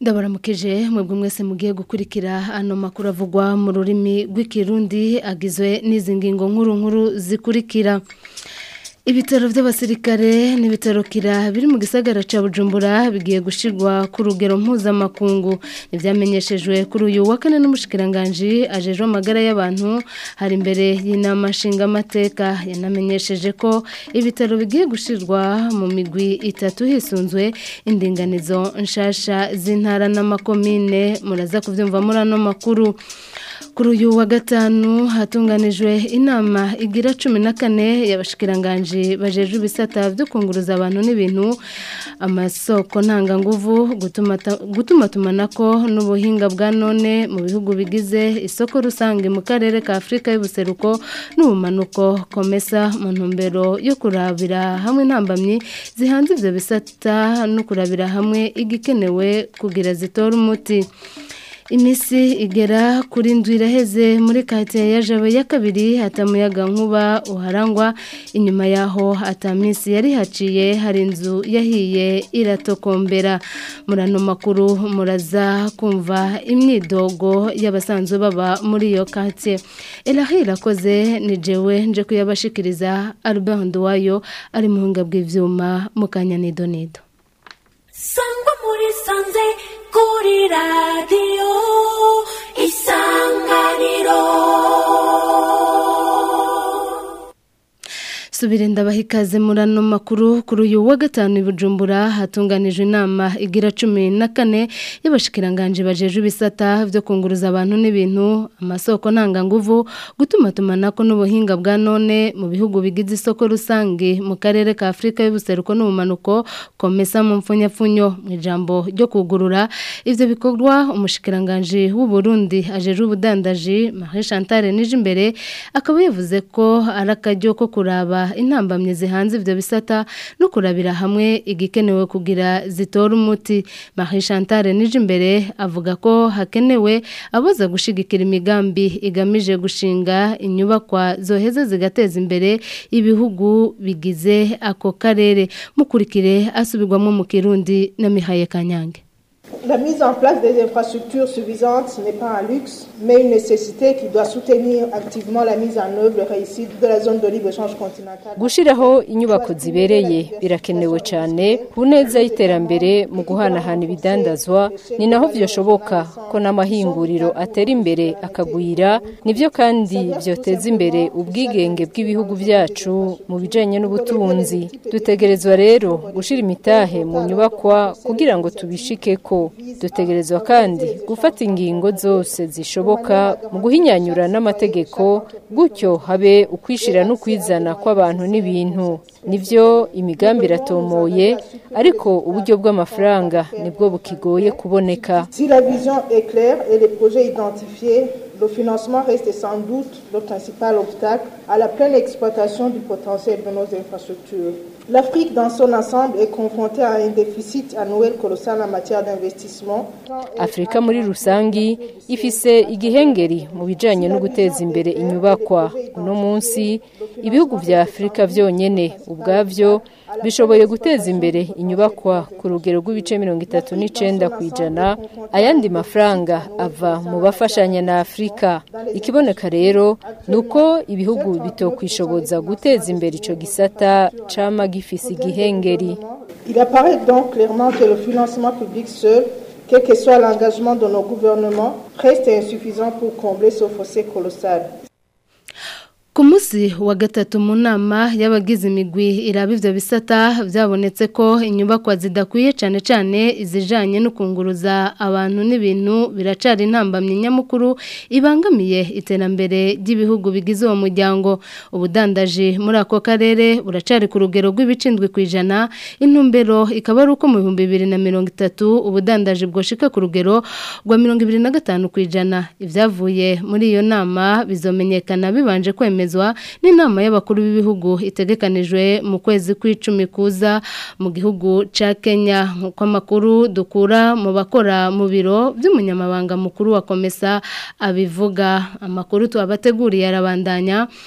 ndabaramukije mwebwe mwese mugiye gukurikira ano makuru avugwa mu rurimi rw'ikirundi agizwe n'izi ngingo nkuru nkuru zikurikira ibitaro by'abasirikare n'ibitaro kira biri mu gisagara ca Bujumbura bigiye gushirwa ku rugero mpuzamakungu ivyamenyeshejwe kuri uyu wa kane n'umushikiranganje ajejwe amagara y'abantu hari imbere y'inama nshingamateka yanamenyesheje ko ibitaro bigiye gushirwa mu migwi itatu hisunzwe indinganizo nshasha z'intara n'amakomine muraza kuvyumva muri ano makuru kuri uyu wa gatanu hatunganijwe inama igira cumi na kane y'abashikiranganje bajeje ibisata byo kunguruza abantu n'ibintu amasoko ntanganguvu gutuma tumanako n'ubuhinga bwa none mu bihugu bigize isoko rusange mu karere ka afurika y'ubuseruko n'ubumanuko komesa mu ntumbero yo kurabira hamwe intambamyi zihanze ibyo bisata no kurabira hamwe igikenewe kugira zitore umuti imisi igera kuri ndwi iraheze muri karitsiye ya jabe ya kabiri hatamuyaga nkuba uharangwa inyuma yaho atamisi yari haciye hari inzu yahiye iratokombera muri ano makuru muraza kumva imyidogo y'abasanzwe baba muri iyo karitsiye erahi irakoze ni jewe nje kuyabashikiriza albert nduwayo ari mu buhinga bw'ibyuma mu kanya nido sangwa muri sanze kuri radiyo isanganiro subire ndabaha ikaze muri ano makuru kuri uyu wa gatanu i bujumbura hatunganijwe inama igira cumi na kane y'abashikiranganje bajeje ibisata byo kunguruza abantu n'ibintu amasoko ntanganguvu gutuma tumanako n'ubuhinga bwa none mu bihugu bigize isoko rusange mu karere ka afurika y'ubuseruko n'ubumanuko komesa mu mfunyapfunyo mu ijambo ryo kugurura ivyo bikorwa umushikiranganje w'u Burundi ajeje ubudandaji Marie Chantal Nijimbere akaba yavuze ko ari akaryo ko kuraba intambamye zihanze ivyo bisata no kurabira hamwe igikenewe kugira zitora umuti Marie Chantal Nijimbere avuga ko hakenewe aboza gushigikira imigambi igamije gushinga inyubakwa zoheza zigateza imbere ibihugu bigize ako karere mukurikire asubirwamo mu Kirundi na Mihaye Kanyange La mise en place des infrastructures suffisantes n'est pas un luxe, mais une nécessité qui doit soutenir activement la mise en œuvre réussite de la zone de libre-échange continentale. gushiraho inyubako zibereye birakenewe cyane ku neza y'iterambere mu guhanahana ibidandazwa ni naho vyoshoboka ko n'amahinguriro atera imbere akagwira nivyo kandi vyoteza imbere ubwigenge bw'ibihugu vyacu mu bijanye n'ubutunzi dutegerezwa rero gushira imitahe mu nyubakwa kugira ngo tubishikeko dutegerezwa kandi gufata ingingo zose zishoboka mu guhinyanyura n'amategeko gutyo habe ukwishira n'ukwizana kw'abantu n'ibintu nivyo imigambi iratomoye ariko uburyo bw'amafaranga nibwo bukigoye kuboneka Si la vision est claire et les projets identifiés, le financement reste sans doute le principal obstacle à la pleine exploitation du potentiel de nos infrastructures. L'Afrique dans son ensemble est confrontée à un déficit annuel colossal en matière d'investissement. afurika muri rusangi ifise igihengeri mu bijanye no guteza imbere inyubakwa uno munsi ibihugu vya afurika vyonyene ubwavyo bishoboye guteza imbere inyubakwa ku rugero rw'ibice mirongo itatu n'icenda ku ijana ayandi mafaranga ava mu bafashanya na afurika ikiboneka rero ni uko ibihugu bitokwishoboza guteza imbere ico gisata cama gifise igihengeri Il apparaît donc clairement que le financement public seul, quel que soit l'engagement de nos gouvernements, reste insuffisant pour combler ce fossé colossal. Ku munsi wa gatatu mu nama y'abagize imigwi iraba ivyo bisata byabonetse ko inyubakwa zidakwiye cyane cyane izijanye no kunguruza abantu n'ibintu biracari intambamye nyamukuru ibangamiye iterambere ry'ibihugu bigize uwo muryango ubudandaji muri ako karere buracari ku rugero rw'ibicindwi ku ijana intumbero ikaba ari uko mu bihumbi bibiri na mirongo itatu ubudandaji bwoshika ku rugero rwa mirongo ibiri na gatanu ku ijana ibyavuye muri iyo nama bizomenyekana bibanje kwemezwa n'inama y'abakuru b'ibihugu itegekanijwe mu kwezi kw'icumi kuza mu gihugu ca Kenya nk'uko amakuru dukura mu bakora mu biro by'umunyamabanga mukuru wa komesa abivuga amakuru tubabateguriye arabandanya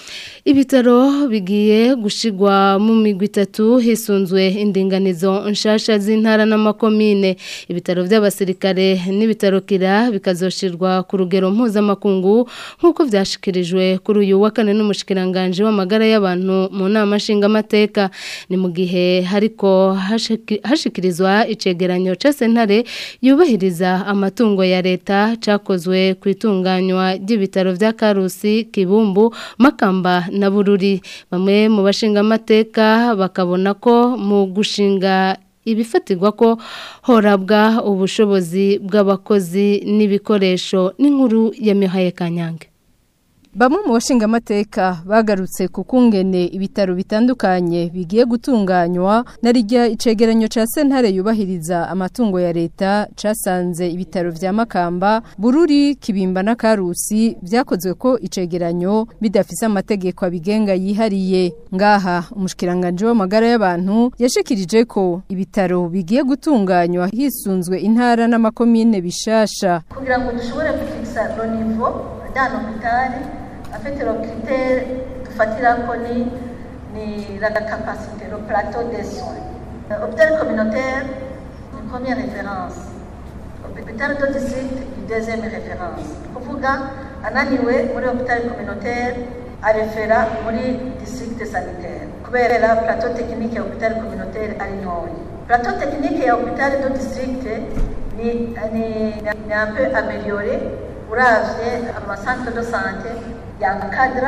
Ibitaro bigiye gushigwa mu migwi itatu hisunzwe indinganizo nshasha z'intara n'amakomine ibitaro by'abasirikare n'ibitaro kira bikazoshirwa ku rugero mpuzamakungu nk'uko vyashikirijwe kuri uyu wa kane n'umushikiranganje w'amagara y'abantu mu nama nshingamateka ni mu gihe hariko hashiki- hashikirizwa icegeranyo ca sentare yubahiriza amatungo ya leta cakozwe ku itunganywa ry'ibitaro vya Karusi Kibumbu Makamba na Bururi bamwe mu bashingamateka bakabona ko mu gushinga ibifatirwa ko horabwa ubushobozi bw'abakozi n'ibikoresho n'inkuru ya Mihaye Kanyange Bamwe mu bashingamateka bagarutse ku kungene ibitaro bitandukanye bigiye gutunganywa na rijya icegeranyo ca sentare yubahiriza amatungo ya leta casanze ibitaro vya Makamba Bururi Kibimba na Karusi vyakozwe ko icegeranyo bidafise amategeko abigenga yihariye ngaha umushikiranganje w'amagara y'abantu yashikirije ko ibitaro bigiye gutunganywa hisunzwe intara n'amakomine bishasha kugira ngo dushobore gufikisa lo niveau d'un hôpital afite le critère dufatirako ni ni la capacité le plateau des soins Euh, hôpital communautaire ni première référence hôpital de district ni deuxième référence kuvuga ananiwe muri hôpital communautaire arefera muri district sanitaire kubera plateau technique ya hôpital communautaire ari ntoya plateau technique ya hôpital de district ni, ni, ni un peu amélioré uravye amacentre de santé yankadra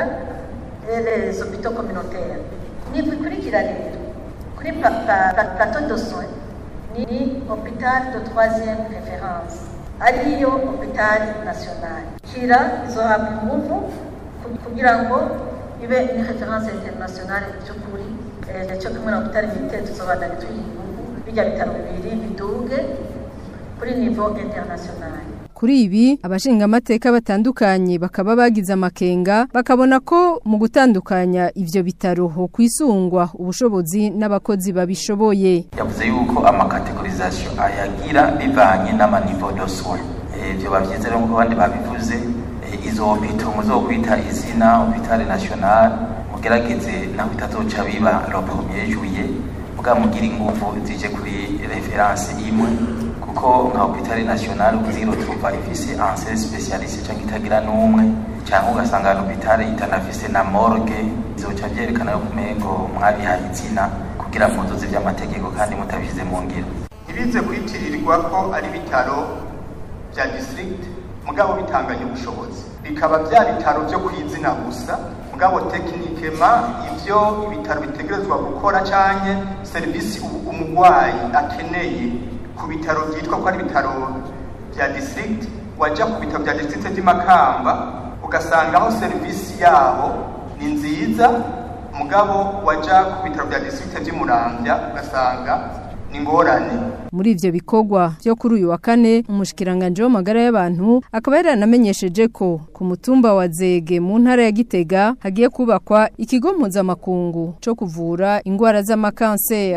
les hôpitaux communautaires nibikurikira rero kuri pa- pa- pa- plateau de soins ni, ni hôpital de troisième référence ariyo hôpital national kira izohabwa inguvu ku- kugira ngo ibe ni référence internationale by'ukuri eh, cyo kumwe na hôpital militaire tuzobandanya tuyiha inguvu bijya bitaro bibiri biduge kuri niveau international Kuri ibi abashingamateka batandukanye bakaba bagize amakenga bakabona ko mu gutandukanya ivyo bitaro ho kwisungwa ubushobozi n'abakozi babishoboye yavuze yuko amakategorizasiyo ayagira bivanye n'amanivo do soin ibyo bavyize rero nk'uko abandi babivuze eh, izo hopito muzokwita izina hopitale national mugerageze naho bitazoca biba le premier juillet muga mugira inguvu zije kuri reference imwe kuko nka hopitale national uziro tuva ifise anse specialiste canke itagira n'umwe canke ugasanga hopitale itanafise na morgue izoca vyerekana yo kumengo mwabihaye izina kugira muzuze vy'amategeko kandi mutabishize mu ngiro ntibize kwitirirwa ko ari ibitaro bya district mugabo bitanganya ubushobozi bikaba bya bitaro byo ku izina gusa mugabo tekinikema ibyo ibitaro bitegerezwa gukora canke serivisi u- umugwayi akeneye ku bitaro byitwa ko ari ibitaro bya district waja ku bitaro bya district by'imakamba ugasanga aho serivisi yabo ni nziza mugabo waja ku bitaro bya district by'umuramvya ugasanga ni ngorane muri ivyo bikorwa vyo kuri uyu wa kane umushikiranganje w'amagara y'abantu akaba yaranamenyesheje ko ku mutumba wa Zege mu ntara ya Gitega hagiye kubakwa ikigo mpuzamakungu co kuvura ingwara z'amakanseri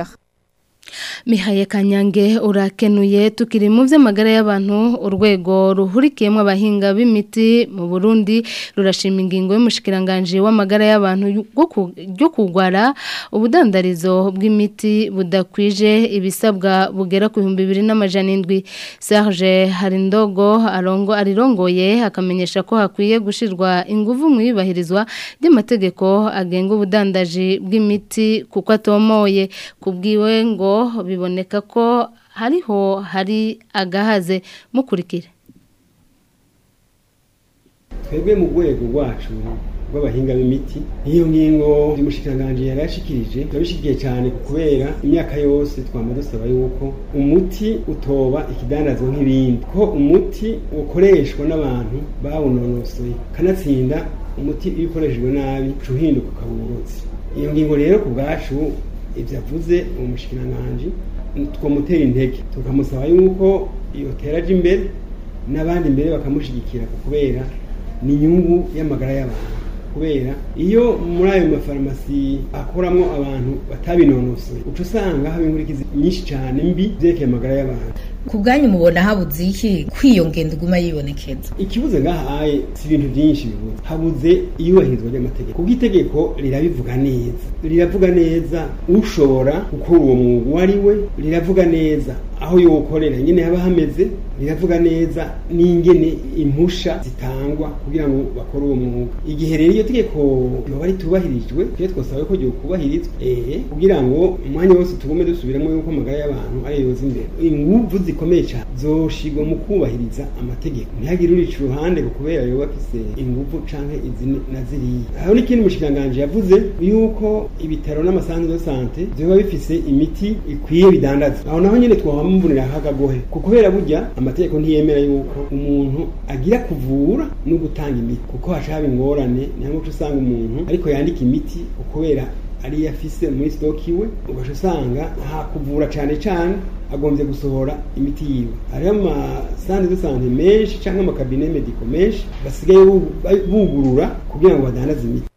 Mihaye Kanyange urakenuye tukiri mu vy'amagara y'abantu urwego ruhurikiyemo abahinga b'imiti mu Burundi rurashima ingingo y'umushikiranganje w'amagara y'abantu ryo kugwara ubudandarizo bw'imiti budakwije ibisabwa bugera ku 2700 Serge Harindogo arongo arirongoye akamenyesha ko hakwiye gushirwa inguvu mu ibahirizwa ry'amategeko agenga ubudandaji bw'imiti kuko atomoye kubwiwe ngo biboneka ko hariho hari agahaze mukurikire twebwe mu rwego rwacu rw'abahinga b'imiti iyo ngingo y'umushikiranganji yari yashikirije turabishikiye cyane kubera imyaka yose twama dusaba yuko umuti utoba ikidandazwa nk'ibindi ko umuti ukoreshwa n'abantu bawunonosoye kanatsinda umuti iyo ukoreshejwe nabi uca uhinduka ukaburutse iyo ngingo rero ku bwacu ibyo avuze uwo mushikiranganji twamutera intege tukamusaba yuko yotera aje imbere n'abandi imbere bakamushyigikira kubera ni inyungu y'amagara y'abantu kubera iyo muri ayo mafarumasi akoramo abantu batabinonosoye uca usanga haba inkurikizi nyinshi cyane mbi byerekeye amagara y'abantu ku bwanyu mubona habuze iki kw'iyo ngendo iguma yibonekeza ikibuze ngahaye si ibintu byinshi bibuze habuze iyubahirizwa ry'amategeko kuko itegeko rirabivuga neza riravuga neza ushobora gukora uwo mwuga uwo ari we riravuga neza aho yokorera nyine haba hameze riravuga neza n'ingene impusha zitangwa kugira ngo bakore uwo mwuga igihe rero iyo tegeko yoba ritubahirijwe tujye twasaba ko ryokubahirizwa eh kugira ngo umwanya wose tugume dusubiramo yuko amagara y'abantu ari yoza imbere inguvu zikomeye cyane zoshigwa mu kubahiriza amategeko ntihagire urica uruhande ngo kubera yoba afise inguvu canke izi na ziriya aho n'ikindi mushikanganje yavuze yuko ibitaro n'amasanzu de sante vyoba bifise imiti ikwiye bidandaza aho naho nyene twabamubonera hagagohe kuko kubera burya amategeko ntiyemera yuko umuntu agira kuvura no gutanga imiti kuko haca haba ingorane niyo mpamvu usanga umuntu ariko yandika imiti kubera ariyo afise muri stock iwe ugaca usanga nta kuvura cane cane agombye gusohora imiti yiwe hariho amasante de sante menshi cyangwa amakabine mediko menshi basigaye bugurura kugira ngo badandaze imiti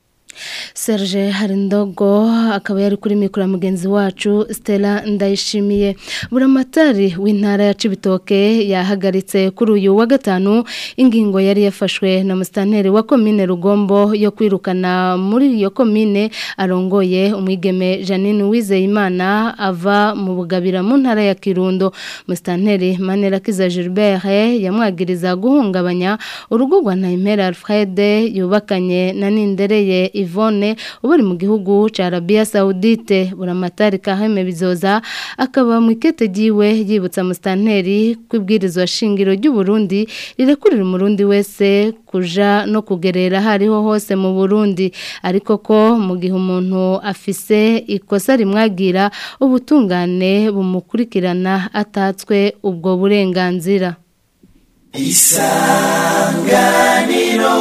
Serge Harindogo akaba yari kuri mikoro mugenzi wacu Stella Ndayishimiye buramatari w'intara ya Cibitoke yahagaritse kuri uyu wa gatanu ingingo yari yafashwe na mustanteri wa commune Rugombo yo kwirukana muri iyo commune arongoye umwigeme Janine Wizeyimana ava mu bugabira mu ntara ya Kirundo mustanteri Manera Kiza Gilbert yamwagiriza guhungabanya urugo rwa Ntaimera Alfred yubakanye na Nindereye Yvonne ubari mu gihugu ca Arabia Saudite buramatari kaheme bizoza akaba mu ikete giwe yibutsa mustanteri kwibwirizwa shingiro ry'u Burundi rirekurira umurundi wese kuja no kugerera hariho hose mu Burundi ariko ko mu gihe umuntu afise ikosa rimwagira ubutungane bumukurikirana atatswe ubwo burenganzira isanganiro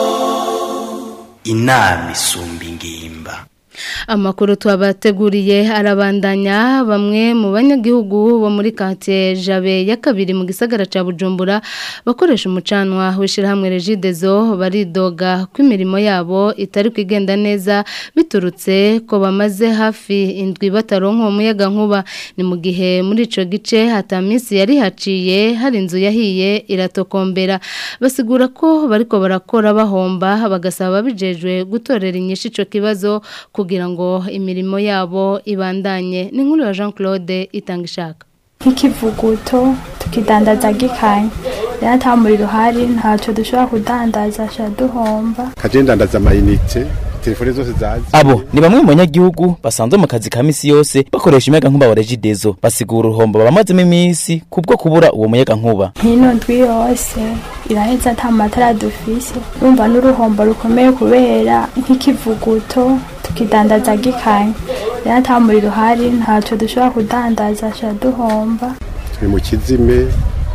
inama isumba ingimba amakuru twabateguriye arabandanya bamwe mu banyagihugu bo muri quartier Jabe ya kabiri mu gisagara ca Bujumbura bakoresha umucanwa wishirahamwe Regidezo baridoga ko imirimo yabo itari kwigenda neza biturutse ko bamaze hafi indwi bataronka umuyaga nkuba ni mu gihe muri ico gice hatamisi yari haciye hari inzu yahiye iratokombera basigura ko bariko barakora bahomba bagasaba bijejwe gutorera inyishu ico kibazo kugira ngo imirimo yabo ibandanye ni nkuru ya Jean Claude itanga ishaka nk'ikivuguto tukidandaza gikanya rero ata muriro uhari ntacyo dushobora kudandaza sha duhomba kaje ndandaza amayinite telefone zose zazi abo ni bamwe mu banyagihugu basanzwe mu kazi ka misi yose bakoresha umuyaga nkuba wa regidezo basigura uruhombo babamazemo iminsi kubwo kubura uwo muyaga nkuba nk'ino ndwi yose iraheza ata matara dufise urumva n'uruhombo rukomeye kubera nk'ikivuguto tukidandaza gikanya rero ata muriro uhari ntacyo dushobora kudandaza sha duhomba turi mu kizime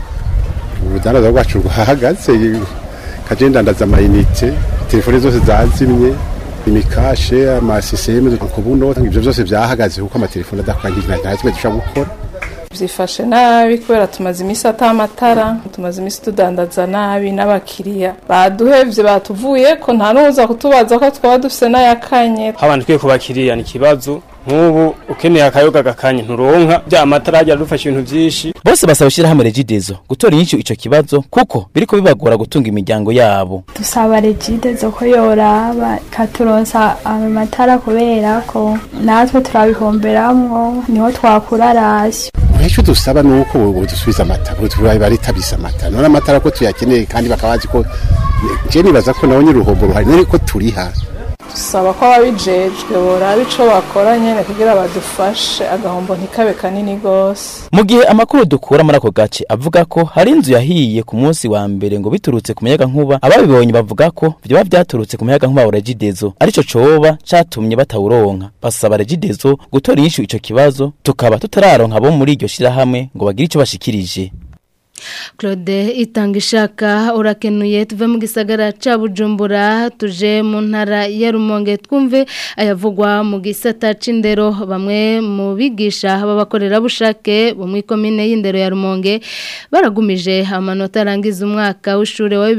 urudandaza rwacu rwahagaze kaje ndandaza amayinite telefone zose zazimye imikashe amasiseme kubuno ibyo byose byahagaze kuko amatelefone adakwangirira nta kimwe dushobora gukora byifashe nabi kubera tumaze iminsi atamatara tumaze iminsi tudandaza nabi n'abakiriya baduhevye batuvuye ko nta n'uza kutubaza ko twaba dufise n'ayakanye habanje twe ku bakiriya ni ikibazo nk'ubu ukeneye akayoga gakanye nturonka bya matara ajya adufasha ibintu byinshi bose basaba ishyirahamwe regidezo gutora inyinshi ico kibazo kuko biriko bibagora gutunga imiryango yabo dusaba regidezo ko yoraba ikaturonsa amatara kubera ko natwe turabihomberamwo niho twakura rasyo icyo dusaba ni uko dusubiza amata baritabisa amata none amatara ko tuyakeneye kandi bakaba bazi ko je nibaza ko nawe nyir'uruhombo ruhari none ko turiha dusaba ko ababijejwe boraba ico bakora nyene kugira badufashe agahombo ntikabe kanini gose mu gihe amakuru dukura muri ako gace avuga ko hari inzu yahiye ku munsi wa mbere ngo biturutse ku muyaga nkuba ababibonye bavuga ko vyoba vyaturutse ku muyaga nkuba wa regidezo arico coba catumye batawuronka basaba regidezo gutora inyishu ico kibazo tukaba tutararonka abo muri iryo shirahamwe ngo bagire ico bashikirije Claude itanga ishaka urakenuye tuve mu gisagara ca Bujumbura tuje mu ntara ya Rumonge twumve ayavugwa mu gisata c'indero bamwe mu bigisha b'abakorera bushake bo mu komine y'indero ya Rumonge baragumije amanota arangiza umwaka w'ishure wa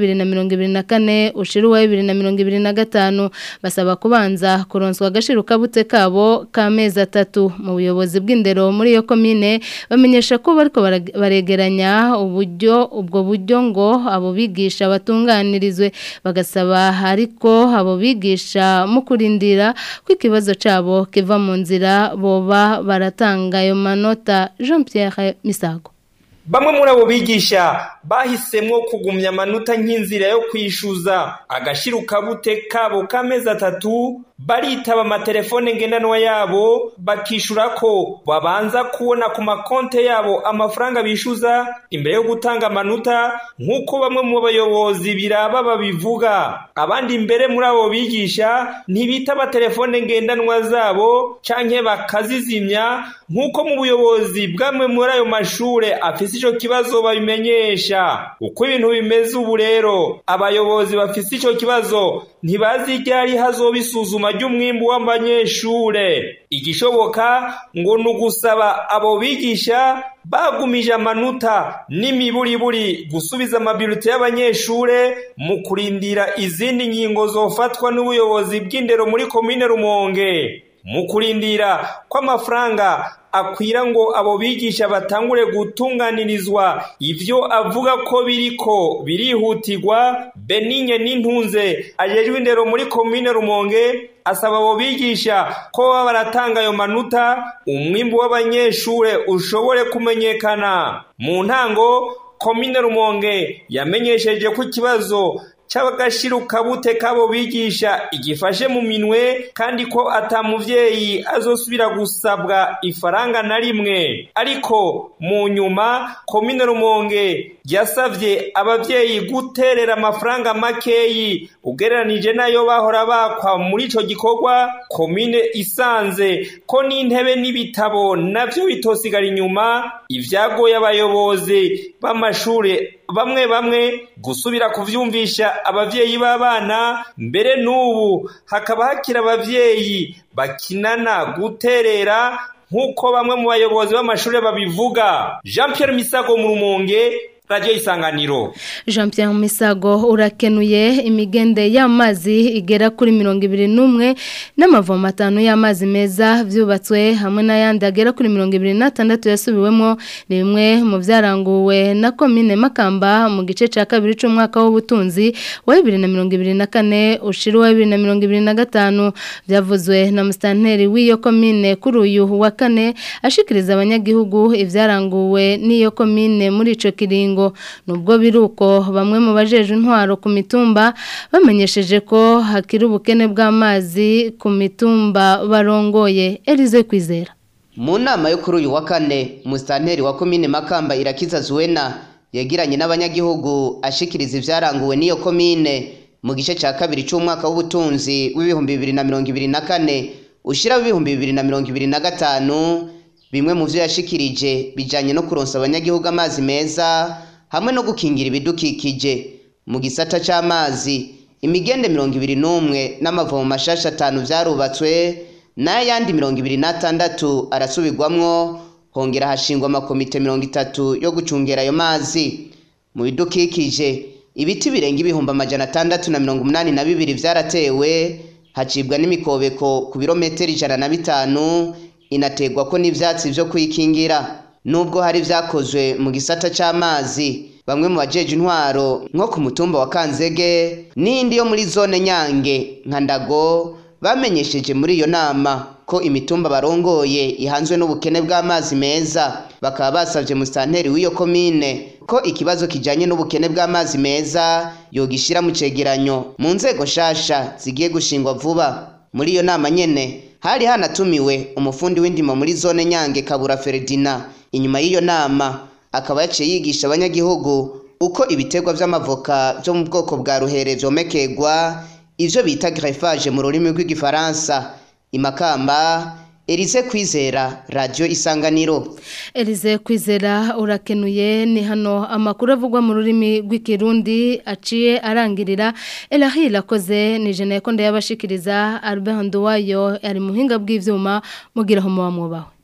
2024 ushira wa 2025 basaba kubanza kuronswa agashiruka bute kabo kamezi atatu mu buyobozi bw'indero muri iyo komine bamenyesha ko bariko baregeranya uburyo ubwo buryo ngo abo bigisha batunganirizwe bagasaba ariko abo bigisha mu kurindira ko ikibazo cyabo kiva mu nzira boba baratanga ayo manota Jean Pierre Misago Bamwe muri abo bigisha bahisemwo kugumya amanota nk'inzira yo kwishyuza agashiruka bute kabo k'amezi atatu baritaba amatelefone ngendanwa yabo bakishura ko babanza kubona ku makonte yabo amafaranga bishyuza imbere yo gutanga amanota nk'uko bamwe mu bayobozi biraba babivuga abandi imbere muri abo bigisha ntibitaba telefone ngendanwa zabo canke bakazizimya nk'uko mu buyobozi bw'amwe muri ayo mashure afise ico kibazo babimenyesha uko ibintu bimeze ubu rero abayobozi bafise ico kibazo ntibazi ryari hazoba isuzuma ry'umwimbu w'abanyeshure igishoboka ngo ni ugusaba abo bigisha bagumije amanota n'imiburiburi gusubiza amabirute y'abanyeshure mu kurindira izindi ngingo zofatwa n'ubuyobozi bw'indero muri komine rumonge mu kurindira ko amafaranga akwira ngo abo bigisha batangure gutunganirizwa ivyo avuga ko biriko birihutirwa Benigne n'intunze ajejwe indero muri komine Rumonge asaba abo bigisha ko baba baratanga ayo manuta umwimbu w'abanyeshure ushobore kumenyekana mu ntango komine Rumonge yamenyesheje ko ikibazo c'abagashiruka bute kabo bigisha igifashe mu minwe kandi ko ata muvyeyi azosubira gusabwa ifaranga na rimwe ariko mu nyuma komine rumonge yasavye abavyeyi guterera amafaranga makeyi ugereranije nayo bahora bakwa muri ico gikorwa komine isanze ko n'intebe n'ibitabo navyo bitosigara inyuma ivyagoye abayobozi b'amashure bamwe bamwe gusubira kuvyumvisha abavyeyi b'abana mbere n'ubu hakaba hakiri abavyeyi bakinana guterera nk'uko bamwe mu bayobozi b'amashuri babivuga jean Pierre misago mu rumonge radiyo isanganiro jean Pierre misago urakenuye imigende y'amazi igera kuri mirongo ibiri n'umwe n'amavomo atanu y'amazi meza byubatswe hamwe n'ayandi agera kuri mirongo ibiri n'atandatu yasubiwemo ni bimwe mu byaranguwe na komine makamba mu gice cya kabiri cy'umwaka w'ubutunzi wa bibiri na mirongo ibiri na kane ushira uwa bibiri na mirongo ibiri na gatanu byavuzwe na musitanteri w'iyo komine kuri uyu wa kane ashikiriza abanyagihugu ibyaranguwe n'iyo komine muri icyo kiringo nubwo biruko bamwe mu bajeje intwaro ku mitumba bamenyesheje ko hakiri ubukene bw'amazi ku mitumba barongoye Elize Kwizera mu nama yo kuri uyu wa kane musitanteri wa komine makamba irakiza zuwena yagiranye n'abanyagihugu ashikiriza ibyaranguwe n'iyo komine mu gice cya kabiri cy'umwaka w'ubutunzi w'ibihumbi bibiri na mirongo ibiri na kane ushyiraho ibihumbi bibiri na mirongo ibiri na gatanu bimwe mu byo yashikirije bijyanye no kuronsa abanyagihugu amazi meza hamwe no gukingira ibidukikije mu gisata cy'amazi imigende mirongo ibiri n'umwe n'amavomo mashasha atanu byarubatswe n'ayandi mirongo ibiri n'atandatu arasubirwamwo hongera hashingwa amakomite mirongo itatu yo gucungera ayo mazi mu bidukikije ibiti birenga ibihumbi amajana atandatu na mirongo umunani na bibiri byaratewe hacibwa n'imikobeko ku birometero ijana na bitanu inategwa ko n'ibyatsi byo kwikingira nubwo hari byakozwe mu gisata cy'amazi bamwe mu bajeje intwaro nko ku mutumba wa kanzege n'indi yo muri zone nyange nka ndago bamenyesheje muri iyo nama ko imitumba barongoye ihanzwe n'ubukene bw'amazi meza bakaba basabye musitanteri w'iyo komine ko ikibazo kijyanye n'ubukene bw'amazi meza yogishyira mu cegeranyo mu nzego nshasha zigiye gushingwa vuba muri iyo nama nyene hari hanatumiwe umufundi w'indimo muri zone nyange kabura feredina inyuma y'iyo nama akaba yaciye yigisha abanyagihugu uko ibiterwa vy'amavoka vyo mu bwoko bwa ruhere vyomekegwa ivyo bita greffage mu rurimi rw'igifaransa imakamba Elise Kwizera Radio Isanganiro Elize kwizera urakenuye ni hano amakuru avugwa mu rurimi rw'ikirundi aciye arangirira Elahi lakoze ni jene ko ndayabashikiriza Albert Nduwayo ari muhinga bw'ivyuma mugiraho muba mwubaho